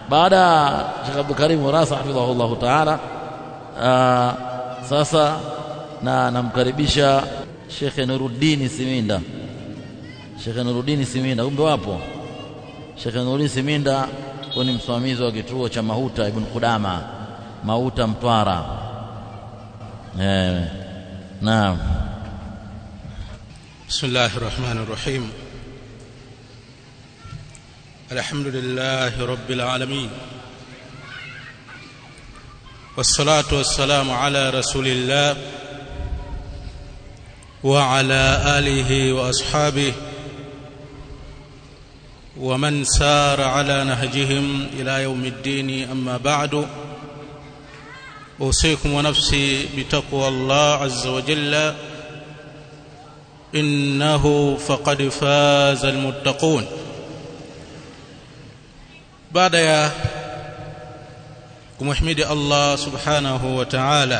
baada ya Sheikh Abdul Karim Warasa hafidhahullah ta'ala sasa na namkaribisha Sheikh Nuruddin Siminda Sheikh Nuruddin Siminda kumbe wapo Sheikh Nuruddin Siminda ni msimamizi wa kituo cha Mahuta Ibn Qudama Mahuta Mtwara eh naam بسم الله الرحمن الرحيم الحمد لله رب العالمين والصلاة والسلام على رسول الله وعلى آله وأصحابه ومن سار على نهجهم إلى يوم الدين أما بعد أوصيكم ونفسي بتقوى الله عز وجل إنه فقد فاز المتقون بعد يا kumhimidi Allah subhanahu wa ta'ala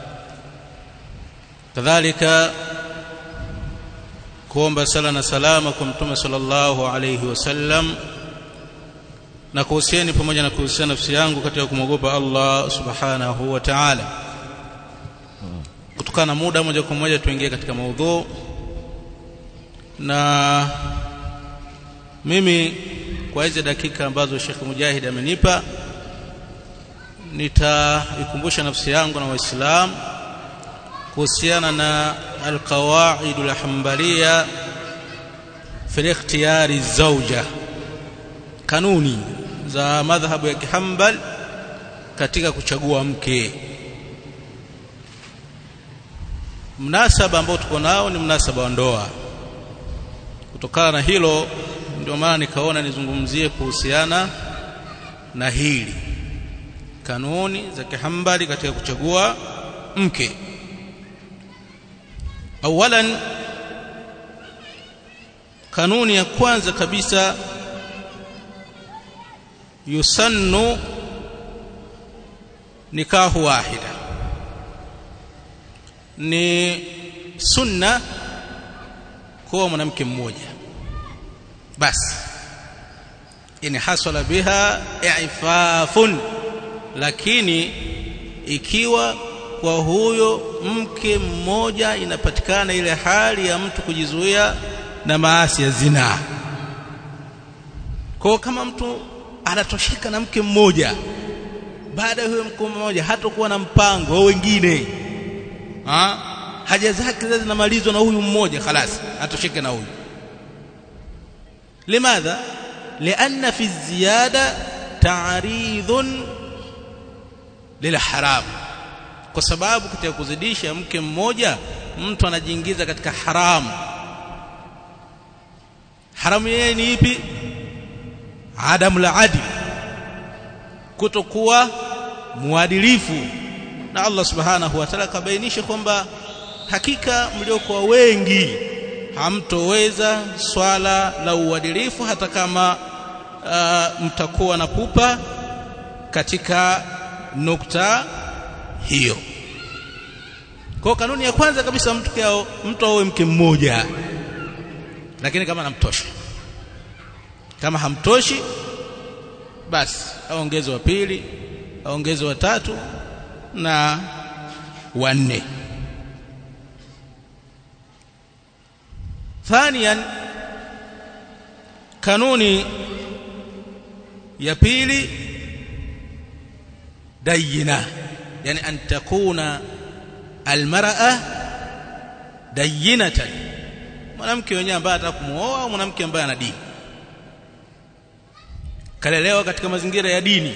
kadhalika kuomba sala na salama kwa mtume sallallahu alayhi wasallam na kuhusieni pamoja na kuhusiana nafsi yangu katika kumwogopa Allah subhanahu wa ta'ala kutokana na muda moja kwa moja tuingie katika maudhu na mimi kwa hizi dakika ambazo Sheikh Mujahid amenipa nitaikumbusha nafsi yangu na waislamu kuhusiana na alqawaid alhambaliya fi ikhtiyari zawja kanuni za madhhabu ya kihambal katika kuchagua mke mnasaba ambao tuko nao ni mnasaba wa ndoa kutokana na hilo ndio maana nikaona nizungumzie kuhusiana na hili kanuni za kihambali katika kuchagua mke awalan kanuni ya kwanza kabisa yusannu nikahu wahida ni sunna kuwa mwanamke mmoja basi in hasala biha i'fafun lakini ikiwa kwa huyo mke mmoja inapatikana ile hali ya mtu kujizuia na maasi ya zinaa kwa kama mtu anatosheka na mke mmoja baada ya huyo mke mmoja hatakuwa na mpango au wengine ha? haja zake zinamalizwa na huyu mmoja خلاص atosheke na huyu limadha lianna fi ziyada ta'ridun lilharam kwa sababu katika kuzidisha mke mmoja mtu anajiingiza katika haramu haramu yeye ni ipi adamu la adil kutokuwa muadilifu na Allah subhanahu wa ta'ala kabainisha kwamba hakika mliokuwa wengi hamtoweza swala la uadilifu hata kama uh, mtakuwa na pupa katika nukta hiyo kwa kanuni ya kwanza kabisa mtu kao mtu awe mke mmoja lakini kama anamtosha kama hamtoshi basi aongeze wa pili aongeze wa tatu na wanne ثانيا kanuni ya pili dayina yani an takuna almar'a dayinatan mwanamke mwenyewe ambaye anataka kumuoa au mwanamke ambaye ana dini kalelewa katika mazingira ya dini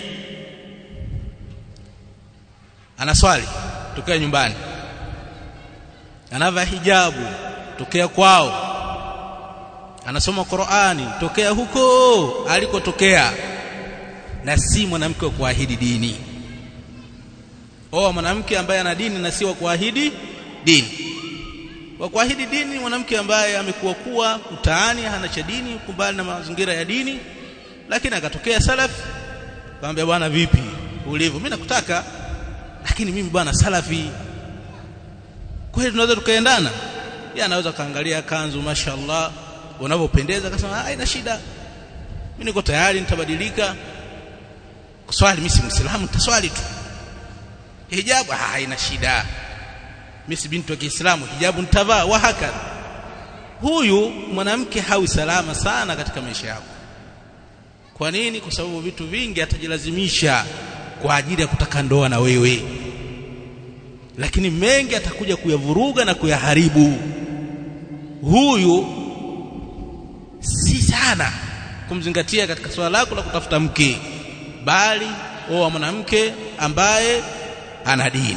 anaswali tokea nyumbani anavaa hijabu tokea kwao anasoma Qur'ani tokea huko alikotokea na si mwanamke wa kuahidi dini oa mwanamke ambaye ana dini na si wa kuahidi dini wa kuahidi dini mwanamke ambaye amekuwa kuwa mtaani hana cha dini kumbali na mazingira ya dini lakini akatokea salafi kaambia bwana vipi ulivyo mimi nakutaka lakini mimi bwana salafi kweli tunaweza tukaendana yeye anaweza kaangalia kanzu mashallah unavyopendeza akasema haina shida mimi niko tayari nitabadilika kuswali mimi si muislamu nitaswali tu hijabu ah haina shida mimi si binti wa Kiislamu hijabu nitavaa wa hakadha huyu mwanamke hawi salama sana katika maisha yako kwa nini kwa sababu vitu vingi atajilazimisha kwa ajili ya kutaka ndoa na wewe lakini mengi atakuja kuyavuruga na kuyaharibu huyu si sana kumzingatia katika swala lako la kutafuta mke bali oa mwanamke ambaye ana dini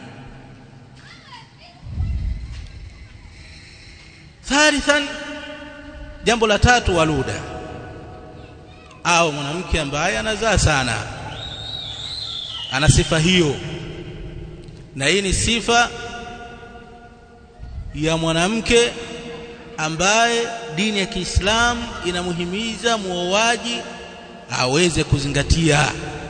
thalithan jambo la tatu waluda au mwanamke ambaye anazaa sana ana sifa hiyo na hii ni sifa ya mwanamke ambaye dini ya Kiislamu inamuhimiza muoaji aweze kuzingatia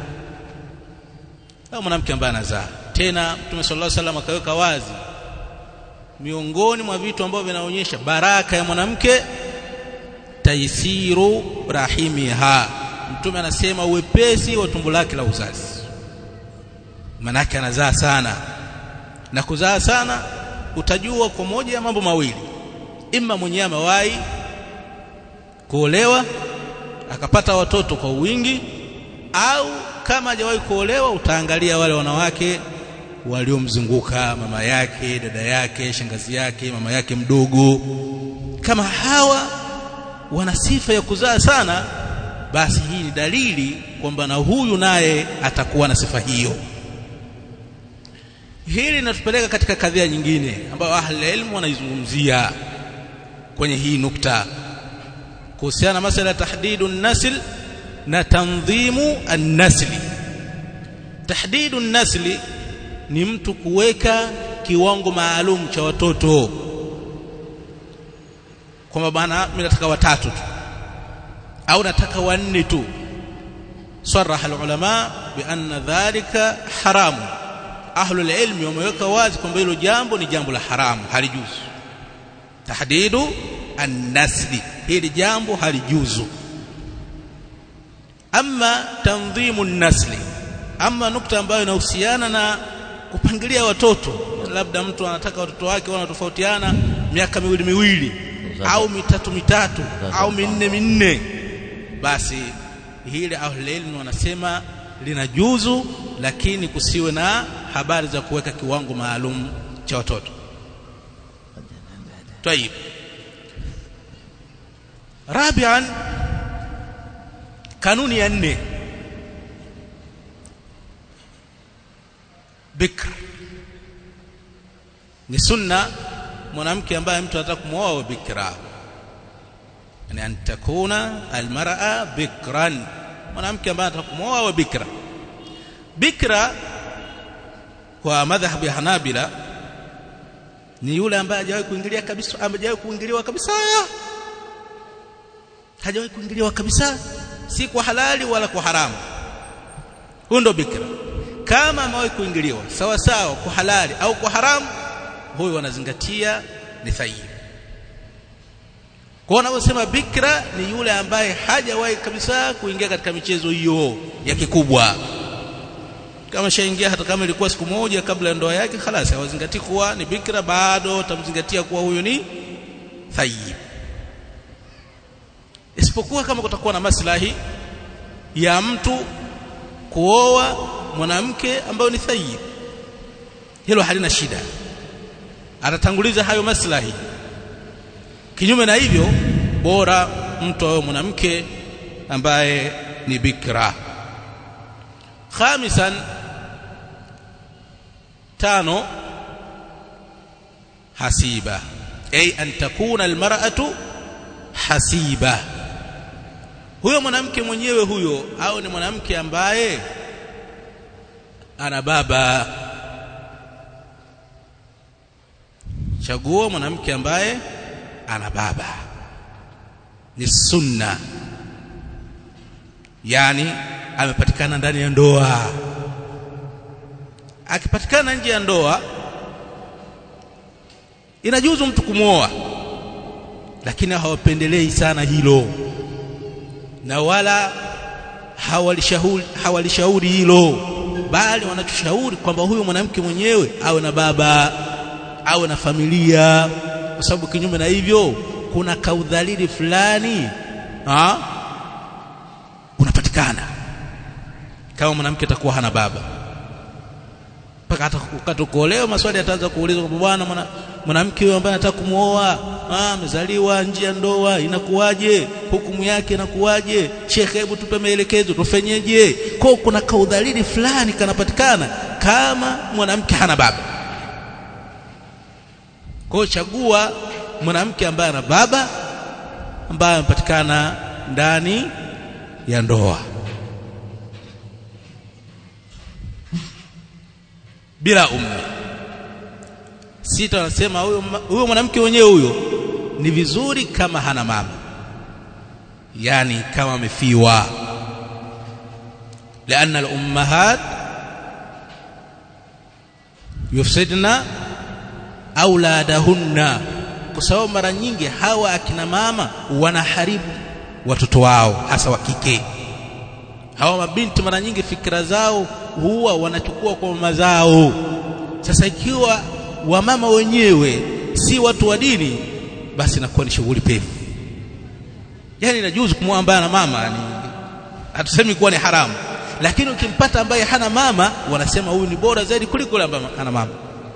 au mwanamke ambaye anazaa tena Mtume sallallahu alaihi wasallam akaweka wazi miongoni mwa vitu ambavyo vinaonyesha baraka ya mwanamke taisiru rahimiha mtume anasema uwepesi wa tumbo lake la uzazi manake anazaa sana na kuzaa sana utajua kwa moja ya mambo mawili imma mwenyewe amewahi kuolewa akapata watoto kwa wingi au kama hajawahi kuolewa utaangalia wale wanawake waliomzunguka mama yake dada yake shangazi yake mama yake mdogo kama hawa wana sifa ya kuzaa sana basi hii ni dalili kwamba na huyu naye atakuwa na sifa hiyo hili linatupeleka katika kadhia nyingine ambayo ahli ilmu wanaizungumzia kwenye hii nukta kuhusiana na masala ya tahdidu nasl na tandhimu an-nasli tahdidu nasli ni mtu kuweka kiwango maalum cha watoto kwamba bana mimi nataka watatu tu au nataka wanne tu صرح العلماء بأن ذلك حرام أهل العلم wameweka wazi kwamba hilo jambo ni jambo la haramu halijuzu tahdidu an-nasli hili jambo halijuzu ama tandhimu an-nasli ama nukta ambayo inahusiana na kupangilia watoto labda mtu anataka watoto wake wanatofautiana miaka miwili miwili au mitatu mitatu au minne minne basi hili ahlulilmi wanasema linajuzu lakini kusiwe na habari za kuweka kiwango maalum cha watoto طيب رابعا kanuni ya nne bikr ni sunna mwanamke ambaye mtu anataka kumwoa bikra yani an takuna almar'a bikran mwanamke ambaye anataka kumwoa bikra bikra kwa madhhab ya Hanabila ni yule ambaye hajawahi kuingilia kabisa hajawahi kuingiliwa kabisa hajawahi kuingiliwa kabisa si kwa halali wala kwa haramu huyo ndo bikra kama amewahi kuingiliwa sawa sawa kwa halali au kwa haramu huyo wanazingatia ni thayyib kwa wanavyosema bikra ni yule ambaye hajawahi kabisa kuingia katika michezo hiyo ya kikubwa kama shaingia hata kama ilikuwa siku moja kabla ya ndoa yake khalas hawazingatii kuwa ni bikra bado tamzingatia kuwa huyo ni thayyib isipokuwa kama kutakuwa na maslahi ya mtu kuoa mwanamke ambayo ni thayyib hilo halina shida atatanguliza hayo maslahi kinyume na hivyo bora mtu awe mwanamke ambaye ni bikra khamisan tano hasiba ay an takuna almar'atu hasiba huyo mwanamke mwenyewe huyo au ni mwanamke ambaye ana baba chagua mwanamke ambaye ana baba ni sunna yani amepatikana ndani ya ndoa akipatikana nje ya ndoa inajuzu mtu kumwoa lakini hawapendelei sana hilo na wala hawalishauri hawalishauri hilo bali wanachoshauri kwamba huyu mwanamke mwenyewe awe na baba awe na familia kwa sababu kinyume na hivyo kuna kaudhalili fulani ha? unapatikana kama mwanamke atakuwa hana baba mpaka hata ukatokuolewa maswali yataanza kuulizwa kwamba bwana mwanamke huyo ambaye anataka kumuoa amezaliwa nje ya ndoa inakuwaje hukumu yake inakuwaje shekhe hebu tupe maelekezo tufenyeje kwa kuna kaudhalili fulani kanapatikana kama mwanamke hana baba kwa chagua mwanamke ambaye ana baba ambaye amepatikana ndani ya ndoa bila ummi sita wanasema huyo huyo mwanamke mwenyewe huyo ni vizuri kama hana mama yani kama amefiwa لأن الأمهات يفسدن أولادهن kwa sababu mara nyingi hawa akina mama wanaharibu watoto wao hasa wa kike hawa mabinti mara nyingi fikra zao huwa wanachukua kwa mama zao sasa ikiwa wamama wenyewe si watu wa dini basi inakuwa ni shughuli pevu yani inajuzu kumwambia na mama yani hatusemi kuwa ni haramu lakini ukimpata ambaye hana mama wanasema huyu ni bora zaidi kuliko yule ambaye hana mama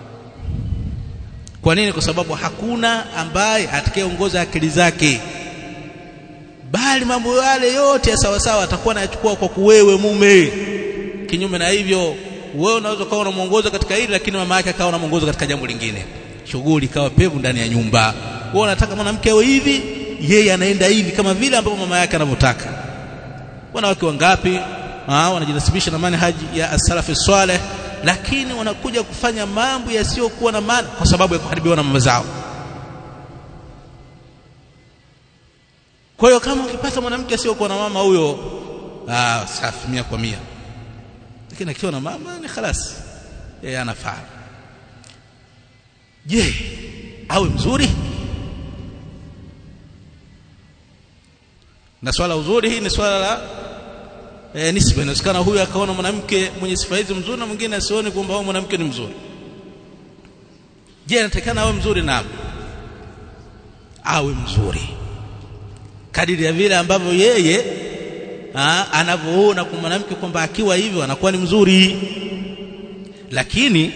kwa nini kwa sababu hakuna ambaye atakayeongoza akili zake bali mambo yale yote ya sawa sawa atakuwa anayachukua kwa kuwewe mume kinyume na hivyo wewe unaweza kuwa unamuongoza katika hili lakini mama yake akawa unamuongoza katika jambo lingine shughuli ikawa pevu ndani ya nyumba wewe unataka mwanamke awe hivi yeye anaenda hivi kama vile ambavyo mama yake anavyotaka wanawake wangapi ah wanajinasibisha na manhaji ya as-salaf salih lakini wanakuja kufanya mambo yasiyokuwa na maana kwa sababu ya kuharibiwa na mama zao kwa hiyo kama ukipata mwanamke asiyokuwa na mama huyo ah safi mia kwa mia lakini akiwa na mama ni khalas yeye anafaa je awe mzuri na swala uzuri hii ni swala la e, nisba inawezekana huyu akaona mwanamke mwenye sifa hizi mzuri na mwingine asione kwamba huyo mwanamke ni mzuri je anatakana awe mzuri na awe mzuri kadiri ya vile ambavyo yeye anavyoona kwa mwanamke kwamba akiwa hivyo anakuwa ni mzuri lakini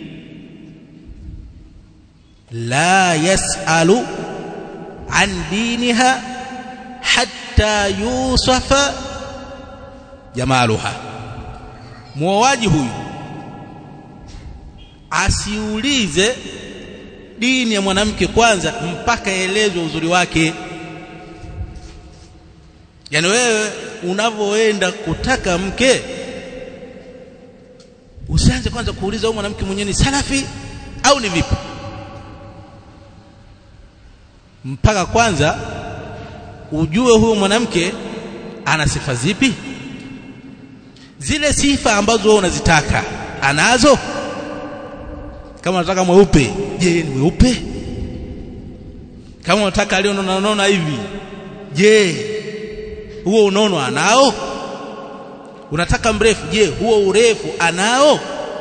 la yasalu an diniha hatta yusafa jamaluha muoaji huyu asiulize dini ya mwanamke kwanza mpaka elezwe uzuri wake yani wewe unavyoenda kutaka mke usianze kwanza kuuliza huyu mwanamke mwenyewe ni salafi au ni vipi mpaka kwanza ujue huyu mwanamke ana sifa zipi zile sifa ambazo wewe unazitaka anazo kama unataka mweupe je ni mweupe kama unataka alionona hivi je huo unono anao unataka mrefu je huo urefu anao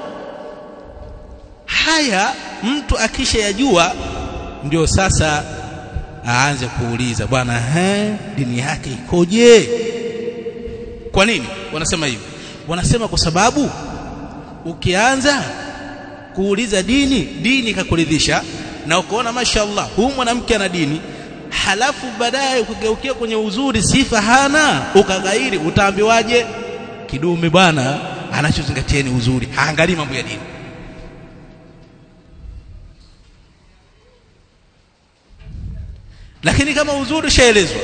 haya mtu akisha yajua ndio sasa aanze kuuliza bwana he dini yake ikoje kwa nini wanasema hivi wanasema kwa sababu ukianza kuuliza dini dini ikakuridhisha na ukaona mashallah huyu mwanamke ana dini halafu baadaye ukigeukia kwenye uzuri sifa hana ukaghairi utaambiwaje kidume bwana anachozingatia ni uzuri haangalii mambo ya dini lakini kama uzuri ushaelezwa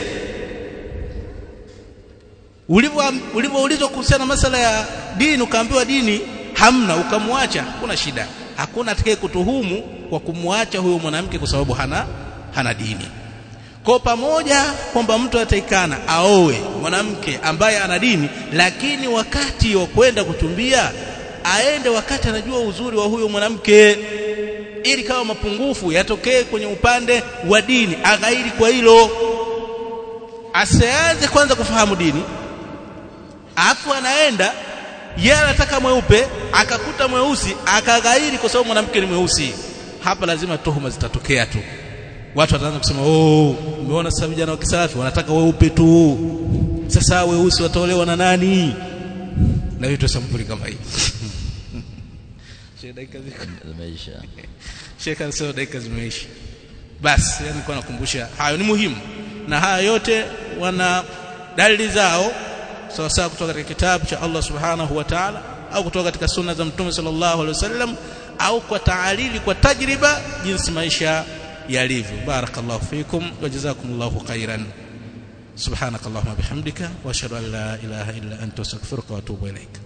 ulivyoulizwa kuhusiana na masala ya dini ukaambiwa dini hamna ukamwacha hakuna shida hakuna atakaye kutuhumu kwa kumwacha huyo mwanamke kwa sababu hana hana dini kwa pamoja kwamba mtu ataikana aowe mwanamke ambaye ana dini lakini wakati wa kwenda kuchumbia aende wakati anajua uzuri wa huyo mwanamke ili kama mapungufu yatokee kwenye upande wa dini aghairi kwa hilo asianze kwanza kufahamu dini afu anaenda yeye anataka mweupe akakuta mweusi akaghairi kwa sababu mwanamke ni mweusi hapa lazima tuhuma zitatokea tu watu wataanza kusema oh umeona sasa vijana wa kisalafi wanataka weupe tu sasa weusi wataolewa na nani na vitu sampuli kama hii dakika ziko zimeisha Sheikh anasema dakika zimeisha basi yani kwa nakumbusha hayo ni muhimu na haya yote wana dalili zao sawa sawa kutoka katika kitabu cha Allah subhanahu wa ta'ala au kutoka katika sunna za mtume sallallahu alaihi wasallam au kwa taalili kwa tajriba jinsi maisha yalivyo barakallahu fikum wa jazakumullahu khairan subhanakallahumma bihamdika wa ashhadu an la ilaha illa anta astaghfiruka wa atubu ilaika